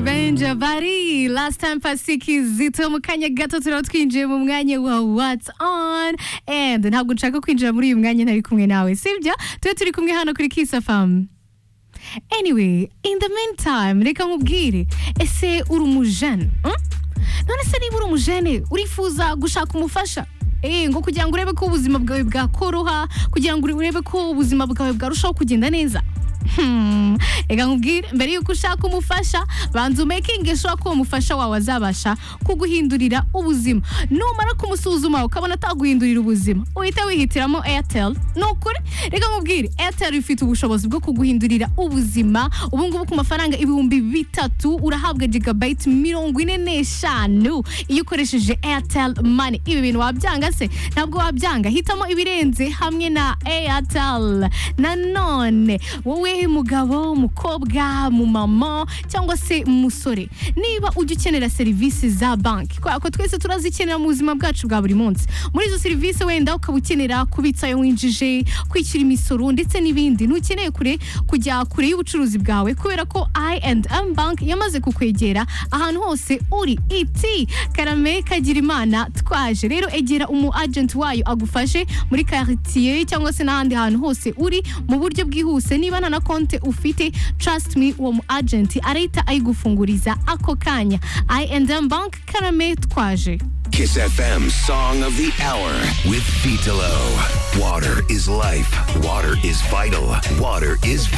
Benja Bari last time pasi kizito mu kanya gato turaba twinjiye mu mwanya wa what's on and ntabwo nshaka kwinjira muri uyu mwanya ntari kumwe nawe sibyo tube turi kumwe hano kuri Kiss FM anyway in the meantime reka nkubwire ese uri umujene hmm? none se niba uri umujene urifuza gushaka umufasha Eh, ngo kugira ngo urebe ko ubuzima bwawe bwakoroha kugira ngo urebe ko ubuzima bwawe bwarushaho kugenda neza Hmm, reka nkubwire mbere y'uko ushaka umufasha banza umekinge sure ko uwo mufasha wawe azabasha kuguhindurira ubuzima numara kumusuzuma ukabona ataguhindurira ubuzima uhite wihitiramo airtel ni ukuri reka nkubwire airtel ifite ubushobozi bwo kuguhindurira ubuzima ubu ngubu ku mafaranga ibihumbi bitatu urahabwa gigabayiti mirongo ine n'eshanu iyo ukoresheje airtel money ibi bintu wabyanga se ntabwo wabyanga hitamo ibirenze hamwe na airtel nanone wowe mugabo mukobwa mumama cyangwa se musore niba ujya ukenera serivisi za banki kubera ko twese turazikenera mu buzima bwacu bwa buri munsi muri izo serivisi wenda ukaba ukenera kubitsa ayo winjije kwishyura imisoro ndetse n'ibindi ntukeneye kure kujya kure y'ubucuruzi bwawe kubera ko I&M bank yamaze kukwegera ahantu hose uri iti karame kagira imana twaje rero egera umu agent wayo agufashe muri quartier cyangwa se n'ahandi hantu hose uri mu buryo bwihuse niba nta na konti ufite trust me uwo mu agent arahita ayigufunguriza ako kanya I&M bank karame twaje Kiss FM Song of the Hour with Vitalo. Water is life. Water is vital. Water is